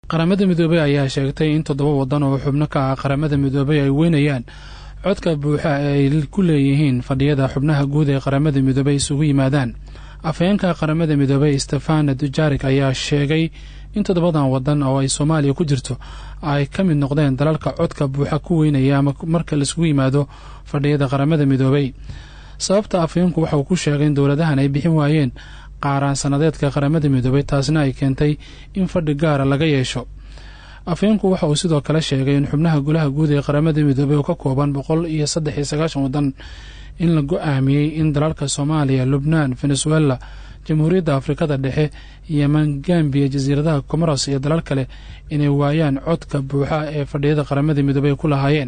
qaramada midoobey ayaa sheegtay in toddoba waddan oo xubno ka ah qaramada midoobey ay weynayaan codka buuxa ee ay ku leeyihiin fadhiyada xubnaha guud ee qaramada midoobey isugu yimaadaan afhayeenka qaramada midoobey stefana dujarik ayaa sheegay in toddobadan waddan oo ay soomaaliya ku jirto ay ka mid noqdeen dalalka codka buuxa ku weynaya ama marka laisugu yimaado fadhiyada qaramada midoobey sababta afhayeenku waxa uu ku sheegay in dowladahan ay bixin waayeen qaaraan sanadeedka qaramada midoobey taasna ay keentay in fadhi gaara laga yeesho afhayeenku waxa uu sidoo kale sheegay in xubnaha golaha guud ee qaramada midoobey oo ka kooban boqol iyo saddex iyo sagaashan waddan in la go-aamiyey in dalalka soomaaliya lubnaan venezuela jamhuuriyadda afrikada dhexe yeman gambiya jasiiradaha comoros iyo dalal kale inay waayaan codka buuxa ee fadhiyada qaramada midoobey ku lahaayeen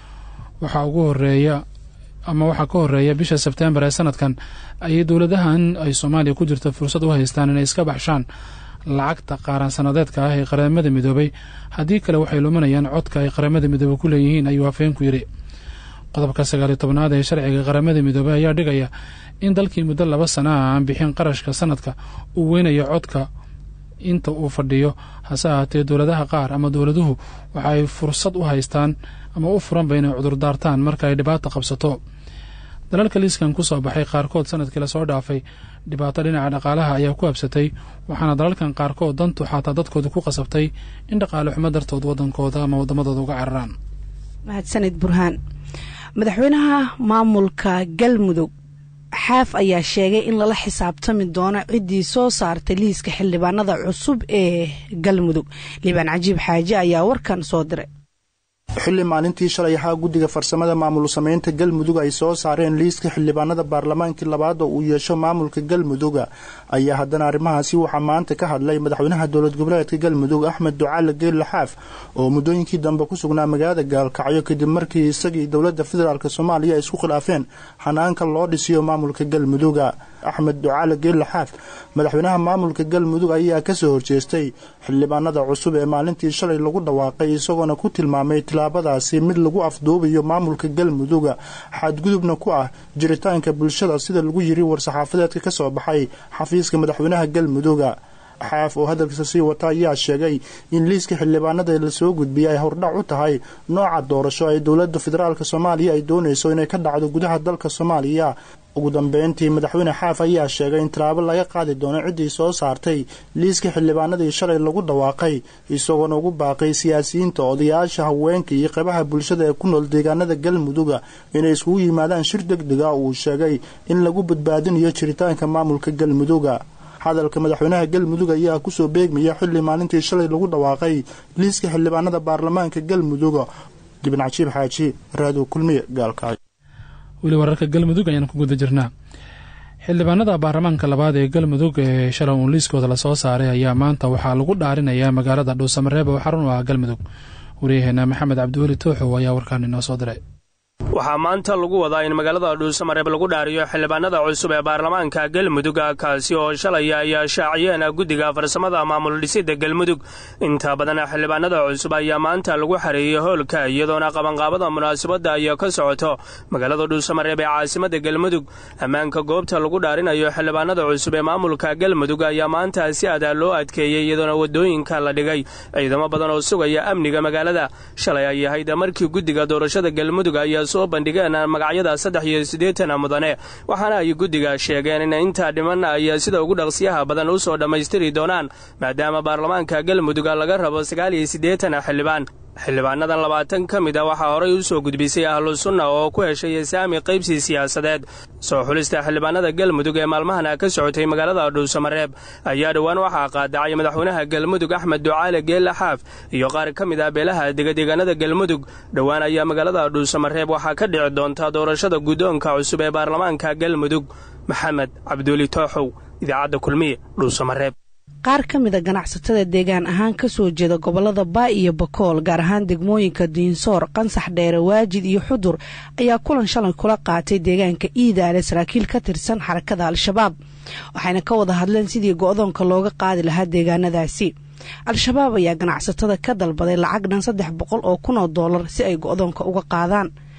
waxaa ugu horeeya ama waxaa ka horeeya bisha sebtembar ee sanadkan ayay dowladahan ay soomaaliya ku jirto fursad u haystaan inay iska baxshaan lacagta qaaraan sanadeedka ah ee qaramada midoobey haddii kale waxay luminayaan codka ay qaramada midoobey ku leeyihiin ayuu afhayeenku yidhi qodobka sagaaliyo tobnaad ee sharciga qaramada midoobey ayaa dhigaya in dalkii muddo laba sana ah aan bixin qarashka sanadka uu weynayo codka inta uu fadhiyo hase ahaatee dowladaha qaar ama dowladuhu waxa ay fursad u haystaan ama u furanba inay cudurdaartaan marka ay dhibaato qabsato dalalka liiskan ku soo baxay qaarkood sanadkii lasoo dhaafay dhibaato dhinaca dhaqaalaha ayaa ku habsatay waxaana dalalkan qaarkood dantu xataa dadkooda ku qasabtay in dhaqaale xumo dartood wadankooda ama waddamadooda uga cararaan mahadsanid burhaan madaxweynaha maamulka galmudug xaaf ayaa sheegay in lala xisaabtami doono ciddii soo saartay liiska xildhibaanada cusub ee galmudug liibaan cajiib xaaje ayaa warkan soo diray xilli maalintii shalay ahaa guddiga farsamada maamul samaynta galmudug ay soo saareen liiska xildhibaanada baarlamaankii labaad oo uu yeesho maamulka galmuduga ayaa haddana arrimahaasi waxaa maanta ka hadlay madaxweynaha dowlad goboleedka galmudug axmed ducaale geelle xaaf oo muddooyinkii dambe ku sugnaa magaalada gaalkacyo kadib markii isagii dowladda federaalk soomaaliya ay isku khilaafeen xanaanka loo dhisiyo maamulka galmuduga axmed ducaale geelle xaaf madaxweynaha maamulka galmudug ayaa kasoo horjeestay xildhibaanada cusub ee maalintii shalay lagu dhawaaqay isagoona ku tilmaamay tilaabadaasi mid lagu afduubayo maamulka galmuduga xadgudubna ku ah jiritaanka bulshada sida lagu yiri war-saxaafadeedka ka soo baxay xafiiska madaxweynaha galmuduga xaaf oo hadalkiisa sii wata ayaa sheegay in liiska xildhibaanada lasoo gudbiyay ay hordhac u tahay nooca doorasho ay dowladda federaalk soomaaliya ay doonayso inay ka dhacdo gudaha dalka soomaaliya ugu dambeyntii madaxweyne xaaf ayaa sheegay in tallaabo laga qaadi doono ciddii soo saartay liiska xildhibaanadii shalay lagu dhawaaqay isagoona ugu baaqay siyaasiyiinta odayaasha haweenka iyo qaybaha bulshada ee ku nool deegaanada galmuduga inay iskugu yimaadaan shir deg dega uu sheegay in lagu badbaadinayo jiritaanka maamulka galmuduga hadalka madaxweynaha galmudug ayaa kusoo beegmaya xilli maalintii shalay lagu dhawaaqay liiska xildhibaanada baarlamaanka galmuduga dibin cajiib xaaji raado kulmiye gaalkacyo weli wararka galmudug ayaan ku guda jirnaa xildhibaanada baarlamaanka labaad ee galmudug ee shalay uun liiskooda lasoo saaray ayaa maanta waxaa lagu dhaarinayaa magaalada dhuusamareeb oo xarun u ah galmudug waryaheena maxamed cabdiweli tooxow ayaa warkaan inoo soo diray waxaa maanta lagu wadaa in magaalada dhuusamareeb lagu dhaariyo xildhibaanada cusub ee baarlamaanka galmudug kaasi oo shalay ay shaaciyeen guddiga farsamada maamul dhisida galmudug inta badan xildhibaanada cusub ayaa maanta lagu xareeyey hoolka iyadoona qabanqaabada munaasabadda ay ka socoto magaalada dhuusamareeb ee caasimada galmudug ammaanka goobta lagu dhaarinayo xildhibaanada cusub ee maamulka galmudug ayaa maanta si adaa loo adkeeyey iyadoona wadooyinka la dhigay ciidamo badan oo sugaya amniga magaalada shalay ay ahayd markii guddiga doorashada galmudug ayaa soo bandhigeen magacyada saddex iyo siddeetan mudane waxaana ay guddiga sheegeen in intaa dhiman ay sida ugu dhaqsiyaha badan u soo dhammaystiri doonaan maadaama baarlamaanka galmudug laga rabo sagaal iyo siddeetan xildhibaan xildhibaanadan labaatan ka mid a waxaa horay u soo gudbisay ahlu sunna oo ku heshay saami qaybsi siyaasadeed soo xulista xildhibaanada galmudug ee maalmahana ka socotay magaalada dhuusamareeb ayaa dhowaan waxaa qaadacay madaxweynaha galmudug axmed ducaale geelle xaaf iyo qaar ka mid ah beelaha degadeegaanada galmudug dhowaan ayaa magaalada dhuusamareeb waxaa ka dhici doonta doorashada guddoonka cusub ee baarlamaanka galmudug maxamed cabduuli tooxow idaacadda kulmiye dhuusamareeb qaar ka mid a ganacsatada deegaan ahaan ka soo jeeda gobolada baa iyo bakool gaar ahaan degmooyinka diinsoor qansax dheere waajid iyo xudur ayaa kulan shalay kula qaatay deegaanka iidaale saraakiil ka tirsan xarakada al-shabaab waxayna ka wada hadleen sidii go-doonka looga qaadi lahaa deegaanadaasi al-shabaab ayaa ganacsatada ka dalbaday lacag dhan saddex boqol oo kun oo doolar si ay go-doonka uga qaadaan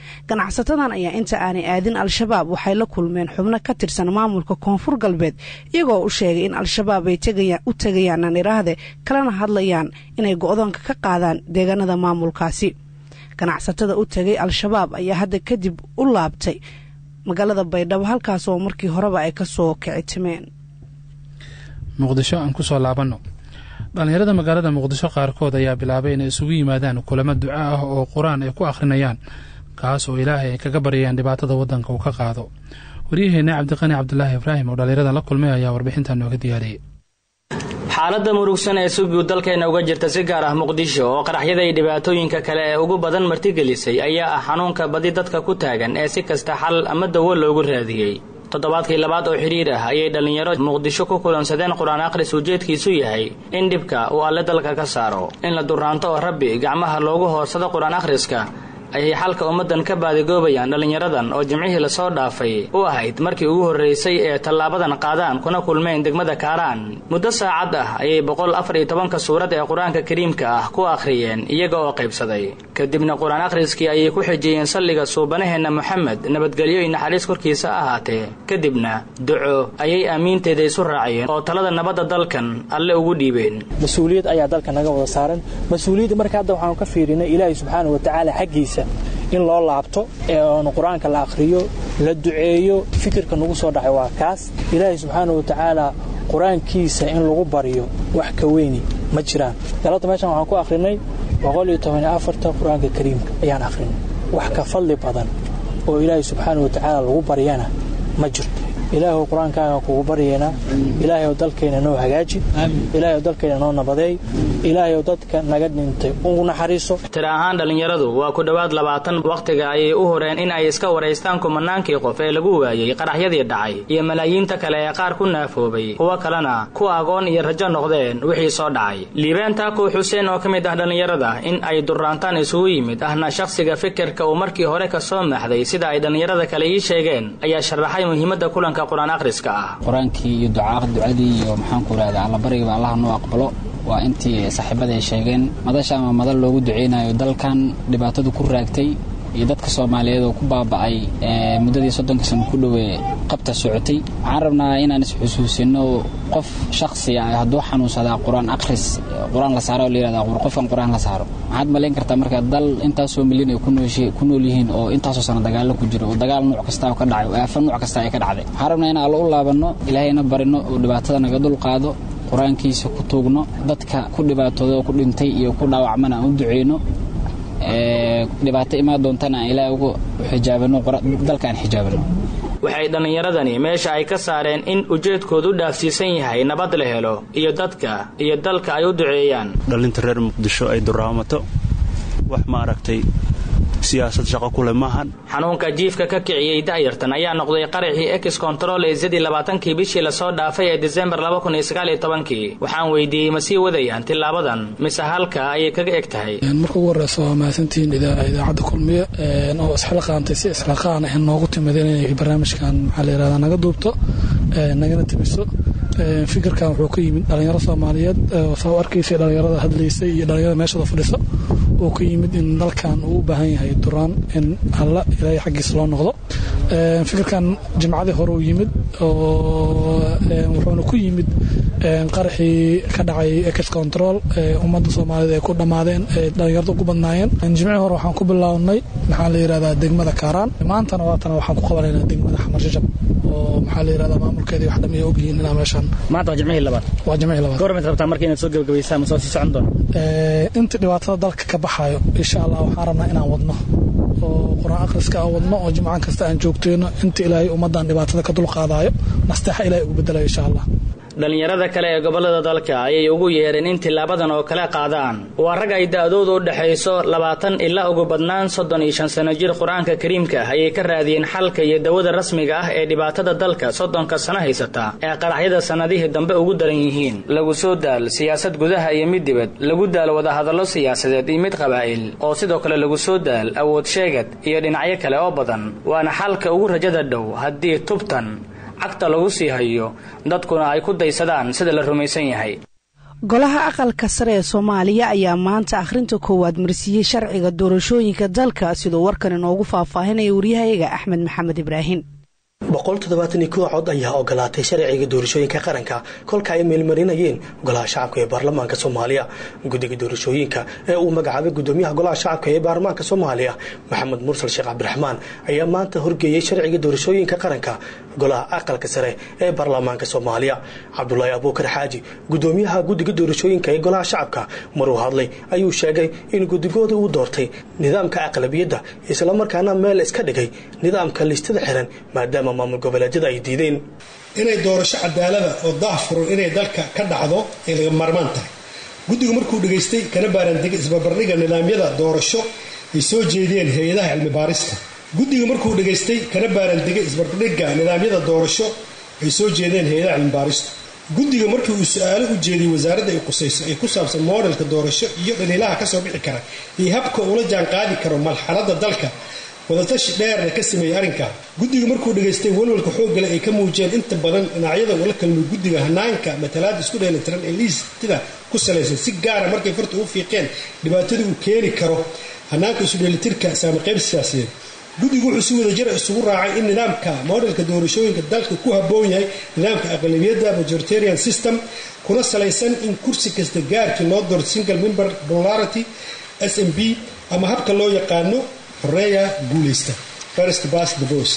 ganacsatadan ayaa inta aanay aadin al-shabaab waxay la kulmeen xubno ka tirsan maamulka koonfur galbeed iyagoo u sheegay in al-shabaab ay u tegayaan naniraahde kalena hadlayaan inay go-doonka ka qaadaan deegaanada maamulkaasi ganacsatada u tegay al-shabaab ayaa hadda kadib u laabtay magaalada baydhabo halkaas oo markii horeba ay kasoo kicitimeen muqdisho aan kusoo laabanno dhallinyarada magaalada muqdisho qaarkood ayaa bilaabay inay isugu yimaadaan kulamo duco ah oo qur-aan ay ku akhrinayaan kaas oo ilaahay ay kaga baryayaan dhibaatada waddanka uu ka qaado waryaheena cabdiqani cabdulaahi ibraahim oo dhallinyarada la kulmay ayaa warbixintan nooga diyaariyey xaaladda murugsan ee si guud dalkeena uga jirta si gaar ah muqdisho oo qaraxyada iyo dhibaatooyinka kale ee ugu badan martigelisay ayaa ah xanuunka badi dadka ku taagan ee si kasta xal ama dawo loogu raadiyey toddobaadkii labaad oo xidhiir ah ayay dhallinyaro muqdisho ku kulansadeen qur-aan akhris ujeedkiisu yahay in dhibka uu alle dalka ka saaro in la duraanto oo rabbi gacmaha loogu hoorsado qur-aan akhriska ayay xalka ummaddan ka baadigoobayaan dhallinyaradan oo jimcihii lasoo dhaafay u ahayd markii ugu horraysay ee tallaabadan qaadaan kuna kulmeen degmada kaaraan muddo saacad ah ayay boqol afar iyo tobanka suurad ee qur-aanka kariimka ah ku akhriyeen iyaga oo qaybsaday kadibna qur-aan akhriskii ayay ku xijiyeen salliga suubanaheenna moxamed nabadgelyo iyo naxariis korkiisa ahaatee kadibna duco ayay aamiinteeda isu raaciyeen oo talada nabadda dalkan alle ugu dhiibeen mas-uuliyad ayaa dalka naga wada saaran mas-uuliyadda marka hadda waxaanu ka fiirinay ilaahay subxaana wa tacaala xaggiisa in loo laabto ee oonu qur-aanka la akhriyo la duceeyo fikirka nagu soo dhacay waa kaas ilaahay subxaana wa tacaala qur-aankiisa in lagu baryo wax ka weyni ma jiraan galabta meeshan waxaan ku akhrinay qur-aanka kariimka ayaan akhrinay wax ka fadli badan oo ilaahay subxaana wa tacaala lagu baryana ma jirto ilaahu qur-aankaaga kugu baryaynaa ilaahayow dalkayna noo hagaaji ilaahayow dalkayna noo nabadeey ilaahayow dadka naga dhintay u naxariiso tira ahaan dhallinyaradu waa ku dhowaad labaatan wakhtiga ayay u horeen in ay iska waraystaan kumanaankii qof ee lagu waayey qaraxyadii dhacay iyo malaayiinta kale ee qaar ku naafoobay kuwo kalena ku agoon iyo rajo noqdeen wixii soo dhacay liibaan taako xuseen oo ka mid ah dhallinyarada in ay duraantaan isugu yimid ahna shakhsiga fikirka uu markii hore ka soo maxday sida ay dhallinyarada kale ii sheegeen ayaa sharaxay muhiimadda kulanka qur-aankii iyo ducadii iyo maxaanku irahda allabarigiba allaha noo aqbalo waa intii saaxiibada ay sheegeen madasha ama madal loogu duceynayo dalkan dhibaatadu ku raagtay iyo dadka soomaaliyeed oo ku baaba'ay muddadii soddonka sano ku dhowee qabta socotay waxaan rabnaa inaan isxusuusino qof shaksi ah hadduu xanuunsadaa qur-aan akhris qur-aan la saaro oo layihahda qofkan qur-aan la saaro maxaad malayn kartaa marka dal intaasoo milyan ay ku nool yihiin oo intaasoo sano dagaalo ku jiro oo dagaal nuuc kasta oo ka dhacay oo aafa nuuc kasta ay ka dhacday waxaan rabnaa in allo u laabanno ilaahayna barino oo dhibaatada naga dul qaado qur-aankiisa ku tuugno dadka ku dhibaatooda oo ku dhintay iyo ku dhaawacmana aan u duceyno dhibaato imaan doontana aan ilaahay ugu xijaabano dalka aan xijaabano waxay dhallinyaradani meesha ay ka saareen in ujeedkoodu u dhaafsiisan yahay nabad la helo iyo dadka iyo dalka ay u duceeyaan dhallinta reer muqdisho ay duraamato wax ma aragtay siyaasad shaqo kule maahan xanuunka jiifka ka kiciyey da'yartan ayaa noqday qaraxii ex control ee sidii labaatankii bishii lasoo dhaafay ee disembar laba kun iyo sagaal iyo tobankii waxaan weydiiyey ma sii wadayaan tilaabadan mise halka ayay kaga eg tahay marka ugu horeysa waa mahadsantihiin idaacadda kulmiye oo isxilqaantay si isxilqaan ah noogu timideen inay barnaamijkan maxaa la yihahdaa naga duubto nagana timiso fikirkan wuxuu ka yimid dhalinyaro soomaaliyeed saa u arkaysay dhalinyarada hadlaysay iyo dhalinyarada meeshada fadhiso oo ka yimid in dalkan uu u baahan yahay duraan in alla ilaahay xaggiisa loo noqdo fikirkan jimcadii hore uu yimid wuxuuna ku yimid qaraxii ka dhacay ex control ummadda soomaaliyeed ay ku dhammaadeen dhalinyarada ugu badnaayeen jimcihii hore waxaan ku bilownay maxaa la yihahdaa degmada kaaraan maantana waatana waxaan ku qabanaynaa degmada xamar shashab oo maxaa la yihahdaa maamulkeedii wax dhamiya ogyihiin inaa meeshaan maanta waa jimcihii labaad waa jimcihii labaad goormaad rabtaa marka inaad soo gebagabaysaan ma soo sii socon doona inta dhibaatada dalka ka baxaayo insha allah waxaan rabnaa inaan wadno oo qur-aan akhriska aan wadno oo jimcan kasta aan joogteyno inta ilaahay ummaddan dhibaatada ka dulqaadaayo nasteexa ilahay ugu bedelayo insha allah dhallinyarada kale ee gobollada dalka ayay ugu yeereen in tilaabadan oo kale qaadaan waa rag ay da'doodu u dhexayso labaatan ilaa ugu badnaan soddon iyo shan sano jir qur-aanka kariimka ah ayay ka raadiyeen xalka iyo dawada rasmiga ah ee dhibaatada dalka soddonka sano haysata ee qaraxyada sannadihii dambe ugu daran yihiin lagu soo daal siyaasad gudaha iyo mid dibad lagu daal wadahadallo siyaasadeed iyo mid qabaa'il oo sidoo kale lagu soo daal awood sheegad iyo dhinacyo kale oo badan waana xalka ugu rajada dhow haddii tubtan cagta lagu sii hayo dadkuna ay ku daysadaan sida la rumaysan yahay golaha aqalka sare ee soomaaliya ayaa maanta akhrinta koowaad marsiiyey sharciga doorashooyinka dalka siduu warkan inoogu faahfaahinaya waryahayaga axmed maxamed ibraahim cod ayaa ogolaatay sharciga doorashooyinka qaranka kolka ay meelmarinayeen golaha shacabka ee baarlamaanka soomaaliya guddiga doorashooyinka ee uu magacaabay gudoomiyaha golaha shacabka ee baarlamaanka soomaaliya maxamed mursal sheekh cabdiraxmaan ayaa maanta horgeeyey sharciga doorashooyinka qaranka golaha aqalka sare ee baarlamaanka soomaaliya cabdulaahi abuukar xaaji gudoomiyaha guddiga doorashooyinka ee golaha shacabka maruu hadlay ayuu sheegay in guddigooda uu doortay nidaamka aqlabiyadda islamarkaana meel iska dhigay nidaamka listada xiran maadaama maamul goboleedyada ay diideen inay doorasho cadaalada oo daahfuran inay dalka ka dhacdo ay laga maarmaan tahay guddigu markuu dhegaystay kana baaraandegay isbarbardhiga nidaamyada doorasho ay soo jeediyeen hay-adaha cilmi baarista guddiga markuu dhegaystay kana baaraandegay isbarbardhiga nidaamyada doorasho ay soo jeedeen hay-adaha cilmi baarista guddiga markii uu su-aalo u jeediyey wasaaradda ay qusayso ee ku saabsan moodhelka doorasho iyo dhaliilaha kasoo bixi kara iyo habka ula jaanqaadi karo malxaladda dalka wadatashi dheerna ka sameeyey arrinka guddiga markuu dhegaystay walwalka xooggale ay ka muujiyeen inta badan dhinacyada ula kalmay guddiga hanaanka matalaada isku dheelitiran ee liistida ku salaysan si gaara markay farta u fiiqeen dhibaatada uu keeni karo hanaanka isudheelitirka saamiqeyb siyaasiyeed guddigu wuxuu si wadajira isugu raacay in nidaamka moodhelka doorashooyinka dalka ku habboon yahay nidaamka aqlabiyadda majoritarian system kuna salaysan in kursi kasta gaarkii loo doorto single member popularity s m b ama habka loo yaqaano horeeya guulaysta first bas the bos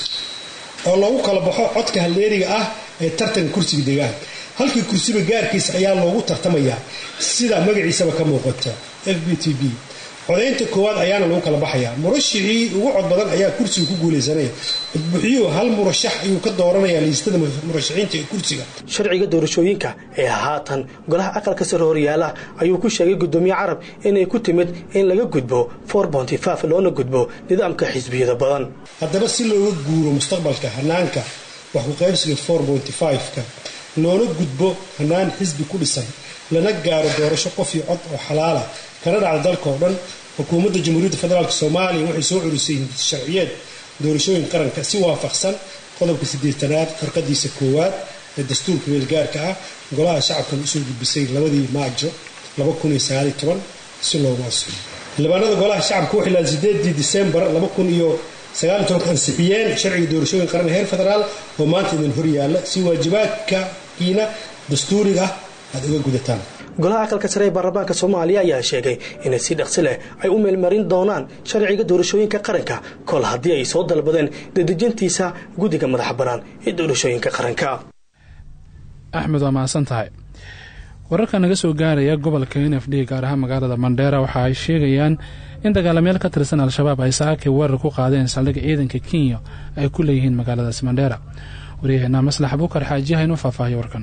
oo loogu kala baxo codka halleeriga ah ee tartanka kursiga deegaanka halkii kursiba gaarkiisa ayaa loogu tartamayaa sida magaciisaba ka muuqata f b t b codaynta koowaad ayaana lagu kala baxayaa murashixii ugu cod badan ayaa kursiga ku guulaysanaya codbuxiyuhu hal murashax ayuu ka dooranayaa liistada murashaxiinta ee kursiga sharciga doorashooyinka ee haatan golaha aqalka sare horyaala ayuu ku sheegay gudoomiye carab inay ku timid in laga gudbo loona gudbo nidaamka xisbiyada badan haddaba si looga guuro mustaqbalka hanaanka wax kuqaybsiga ka loona gudbo hanaan xisbi ku dhisan lana gaaro doorasho qof iyo cod oo xalaala kana dhacda dalka oo dhan xukuumadda jamhuuriyadda federaalk soomaaliya waxay soo curisay sharciyeed doorashooyin qaranka si waafaqsan qodobka sideetanaad farqadiisa koowaad ee dastuurka weelgaarka ah golaha shacabkan usoo gudbisay labadii maajo si loogu asiyo xildhibaanada golaha shacabka waxay laad sideedii disembar ansixiyeen sharciga doorashooyin qaran heer federaal oo maanta idin horyaala si waajibaadkakiina dastuuriga ah aada uga gudataan golaha aqalka sare ee baarlamaanka soomaaliya ayaa sheegay inay si dhaqsi leh ay u meelmarin doonaan sharciga doorashooyinka qaranka kol haddii ay soo dalbadeen dadejintiisa guddiga madaxa bannaan ee doorashooyinka qaranka axmed waa mahadsan tahay wararka naga soo gaaraya gobolka n f d gaar ahaan magaalada mandheera waxa ay sheegayaan in dagaalamyaal ka tirsan al-shabaab ay saakay weerar ku qaadeen saldhigga ciidanka kenya ay ku leeyihiin magaaladaas mandheera waryaheena maslax abuukar xaajiyaha inuu faahfaahiyo warkan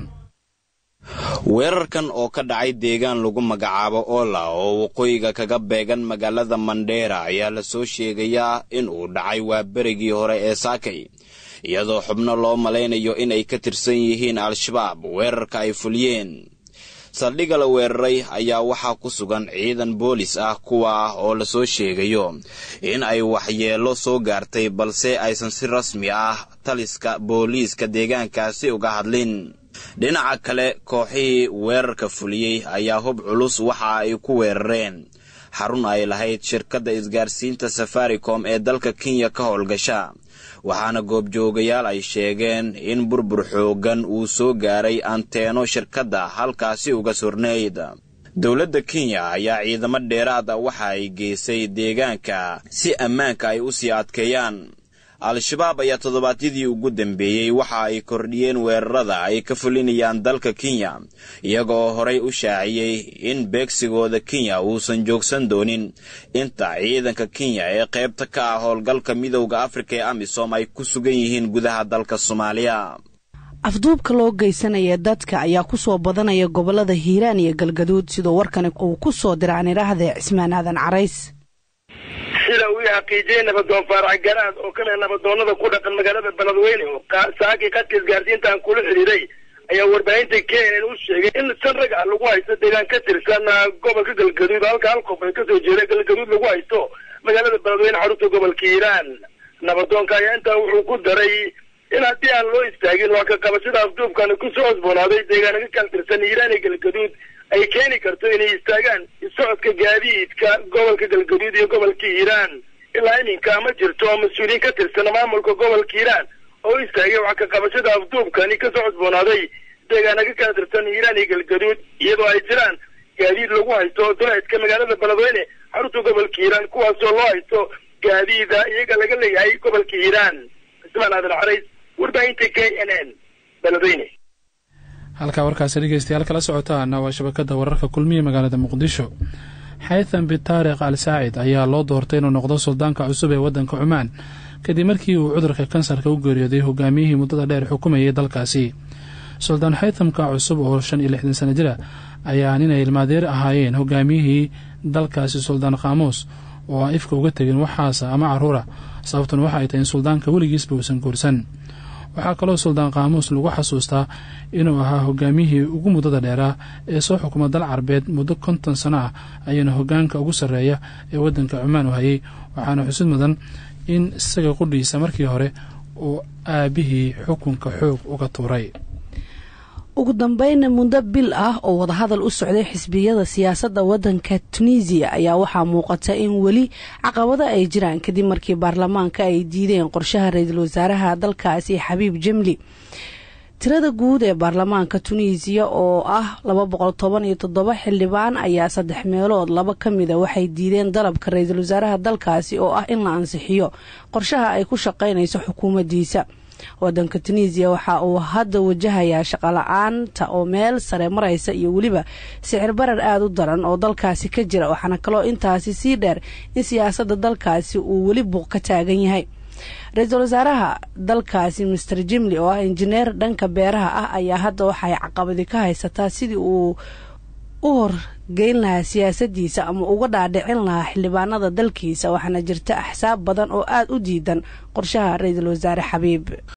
weerarkan oo ka dhacay deegaan lagu magacaabo oola oo waqooyiga kaga beegan magaalada mandheera ayaa la soo sheegayaa in uu dhacay waa berigii hore ee saakay iyadoo xubno loo malaynayo inay ka tirsan yihiin al-shabaab weerarka ay fuliyeen saldhigga la weeraray ayaa waxaa ku sugan ciidan boolis ah kuwa ah oo lasoo sheegayo in ay waxyeello soo gaartay balse aysan si rasmi ah taliska booliiska deegaankaasi uga hadlin dhinaca kale kooxihii weerarka fuliyey ayaa hub culus waxa ay ku weerareen xarun ay lahayd shirkadda isgaarsiinta safaricom ee dalka kenya ka howlgasha waxaana goobjoogayaal ay sheegeen in burbur xooggan uu soo gaaray anteeno shirkadda halkaasi uga surnayd dowladda kenya ayaa ciidamo dheeraada waxa ay geysay deegaanka si ammaanka ay u sii adkeeyaan al-shabaab ayaa toddobaadyadii ugu dambeeyey waxa ay kordhiyeen weerarada ay ka fulinayaan dalka kenya iyaga oo horay u shaaciyey in beegsigooda kenya uusan joogsan doonin inta ciidanka kenya ee qaybta ka ah howlgalka midowda afrika ee amisom ay ku sugan yihiin gudaha dalka soomaaliya afduubka loo geysanaya dadka ayaa ku soo badanaya gobolada hiiraan iyo galgaduud sidoo warkani uu ku soo diraan idhaahdee cismaan aadan carays sida uu xaqiijiyey nabadoon faarax garaad oo kamida nabadoonada ku dhaqan magaalada beledweyne oo saakii qadka isgaarsiintaan kula xidhiiray ayaa warbaahinta kenen u sheegay in san rag ah lagu haysto deegaan ka tirsan gobolka galgaduud halka hal qof ay kasoo jeeda galgaduud lagu haysto magaalada beledweyne xarunta gobolka hiiraan nabadoonka ayaa intaa wuxuu ku daray in haddii aan loo istaagin waa ka qabashada afduubkani kusoo cosboonaaday deegaana ka kala tirsan hiiraan iyo galgaduud ay keeni karto inay istaagaan socodka gaadiidka gobolka galgaduud iyo gobolka hiiraan ilaa iminka ma jirto oo mas-uuliyiin ka tirsan maamulka gobolka hiiraan oo istaagay wax ka qabashada afduubkani ka soo cusboonaaday deegaana ka kala tirsan hiiraan iyo galgaduud iyadoo ay jiraan gaadiid lagu haysto duleedka magaalada beledweyne xarunta gobolka hiiraan kuwaasoo loo haysto gaadiida iyaga laga leeyahay gobolka hiiraan cismaan aadan carays warbaahinta k n n beledweyne halkaa warkaasi dhegeystayaal kala socotaana waa shabakada wararka kulmiya magaalada muqdisho xaytham bin taariq al saacid ayaa loo doortay inuu noqdo suldaanka cusub ee waddanka cumaan kadib markii uu cudurka kansarka u geeriyooday hogaamiyihii muddada dheer xukumayay dalkaasi suldaan xaythamka cusub oo shan iyo lixdan sana jira ayaa ninay ilmaadeer ahaayeen hogaamiyihii dalkaasi suldaan khaamuus oo aan ifka uga tegin waxaasa ama caruura sababtuna waxa ay tahay in suldaanka weligiisba uusan guursan waxaa kaloo suldaan qaamuus lagu xasuustaa inuu ahaa hogaamiyihii ugu muddada dheeraa ee soo xukuma dal carbeed muddo konton sano ah ayuuna hogaanka ugu sarreeya ee waddanka cumaan u hayay waxaana xusid mudan in isaga qudhiisa markii hore uu aabihii xukunka xoog uga tuuray ugu dambeyna muddo bil ah oo wadahadal u socday xisbiyada siyaasadda wadanka tunisiya ayaa waxaa muuqata in weli caqabado ay jiraan kadib markii baarlamaanka ay diideen qorshaha ra-iisul wasaaraha dalkaasi xabiib jemli tirada guud ee baarlamaanka tunisiya oo ah laba boqol toban iyo toddoba xildhibaan ayaa saddex meelood laba ka mida waxay diideen dalabka ra-iisul wasaaraha dalkaasi oo ah in la ansixiyo qorshaha ay ku shaqaynayso xukuumaddiisa wadanka tunisiya waxa uu hadda wajahayaa shaqola-aanta oo meel sare maraysa iyo weliba sicir barar aada u daran oo dalkaasi ka jira waxaana kaloo intaasi sii dheer in siyaasadda dalkaasi uu weli buuq ka taagan yahay ra-iisul wasaaraha dalkaasi master jimli oo ah injineer dhanka beeraha ah ayaa hadda waxay caqabadi ka haysataa sidii uu u horgeyn lahaa siyaasadiisa ama uga dhaadhicin lahaa xildhibaanada dalkiisa waxaana jirta axsaab badan oo aada u diidan qorshaha ra-iisul wasaare xabiib